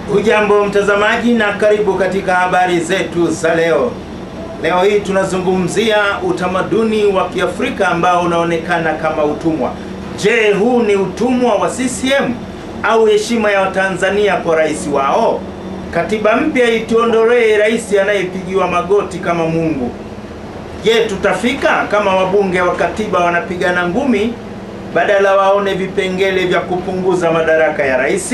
Hujambo mtazamaji na karibu katika habari zetu za leo. Leo hii tunazungumzia utamaduni wa Kiafrika ambao unaonekana kama utumwa. Je, huu ni utumwa wa CCM au heshima ya Watanzania kwa rais wao? Katiba mpya ituondolee rais anayepigiwa magoti kama Mungu. Je, tutafika kama wabunge wa katiba wanapigana ngumi badala waone vipengele vya kupunguza madaraka ya rais?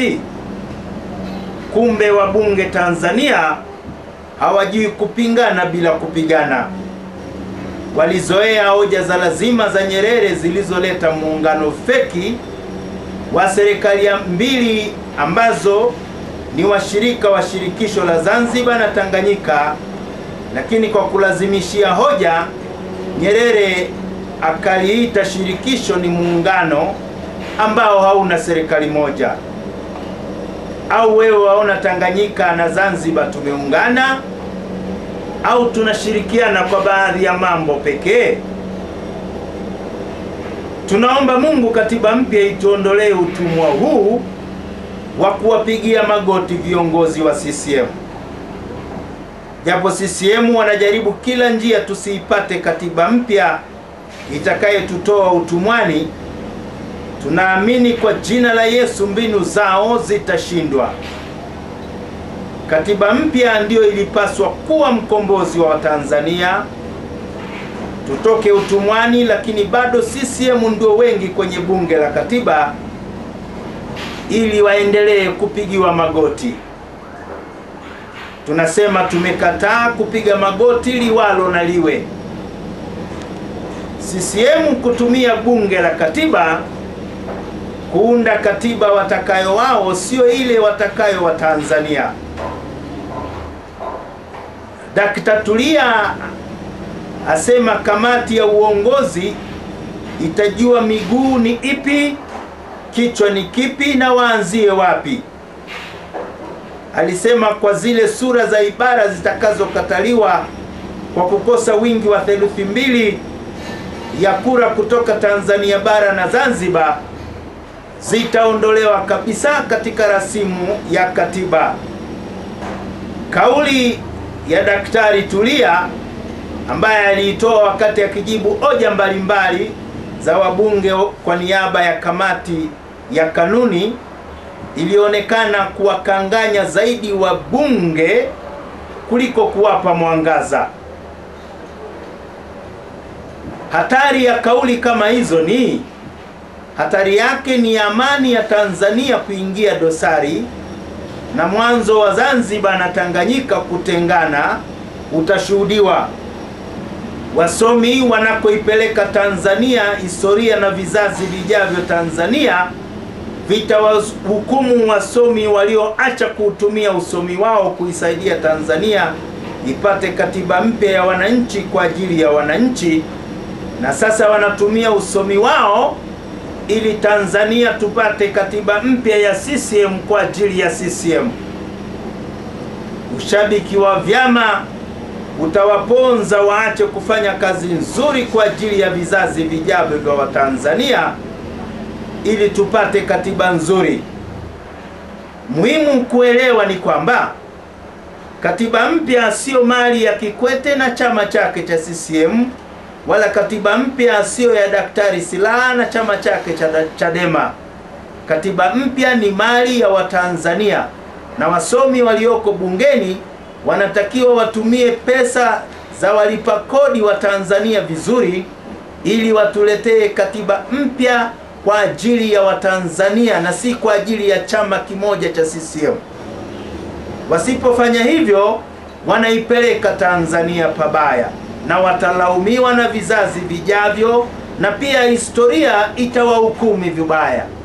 Kumbe wabunge Tanzania hawajui kupingana bila kupigana. Walizoea hoja za lazima za Nyerere zilizoleta muungano feki wa serikali mbili ambazo ni washirika wa shirikisho la Zanzibar na Tanganyika, lakini kwa kulazimishia hoja Nyerere akaliita shirikisho ni muungano ambao hauna serikali moja. Au wewe waona Tanganyika na Zanzibar tumeungana au tunashirikiana kwa baadhi ya mambo pekee? Tunaomba Mungu katiba mpya ituondolee utumwa huu wa kuwapigia magoti viongozi wa CCM. Japo CCM wanajaribu kila njia tusiipate katiba mpya itakayetutoa utumwani, tunaamini kwa jina la Yesu mbinu zao zitashindwa. Katiba mpya ndiyo ilipaswa kuwa mkombozi wa Watanzania tutoke utumwani, lakini bado CCM ndio wengi kwenye bunge la katiba ili waendelee kupigiwa magoti. Tunasema tumekataa kupiga magoti liwalo na liwe. CCM kutumia bunge la katiba kuunda katiba watakayo wao, sio ile watakayo Watanzania. Dakta Tulia asema kamati ya uongozi itajua miguu ni ipi, kichwa ni kipi na waanzie wapi. Alisema kwa zile sura za ibara zitakazokataliwa kwa kukosa wingi wa theluthi mbili ya kura kutoka Tanzania bara na Zanzibar zitaondolewa kabisa katika rasimu ya katiba. Kauli ya Daktari Tulia ambaye aliitoa wakati akijibu hoja mbalimbali za wabunge kwa niaba ya kamati ya kanuni ilionekana kuwakanganya zaidi wabunge kuliko kuwapa mwangaza. Hatari ya kauli kama hizo ni hatari yake ni amani ya Tanzania kuingia dosari na mwanzo wa Zanzibar na Tanganyika kutengana utashuhudiwa. Wasomi wanakoipeleka Tanzania, historia na vizazi vijavyo Tanzania vitawahukumu wasomi walioacha kuutumia usomi wao kuisaidia Tanzania ipate katiba mpya ya wananchi kwa ajili ya wananchi, na sasa wanatumia usomi wao ili Tanzania tupate katiba mpya ya CCM kwa ajili ya CCM. Ushabiki wa vyama utawaponza waache kufanya kazi nzuri kwa ajili ya vizazi vijavyo vya Watanzania ili tupate katiba nzuri. Muhimu kuelewa ni kwamba katiba mpya sio mali ya Kikwete na chama chake cha CCM wala katiba mpya siyo ya Daktari Silaa na chama chake cha Chadema. Katiba mpya ni mali ya Watanzania na wasomi walioko bungeni wanatakiwa watumie pesa za walipa kodi wa Tanzania vizuri ili watuletee katiba mpya kwa ajili ya Watanzania na si kwa ajili ya chama kimoja cha CCM. Wasipofanya hivyo, wanaipeleka Tanzania pabaya na watalaumiwa na vizazi vijavyo, na pia historia itawahukumu vibaya.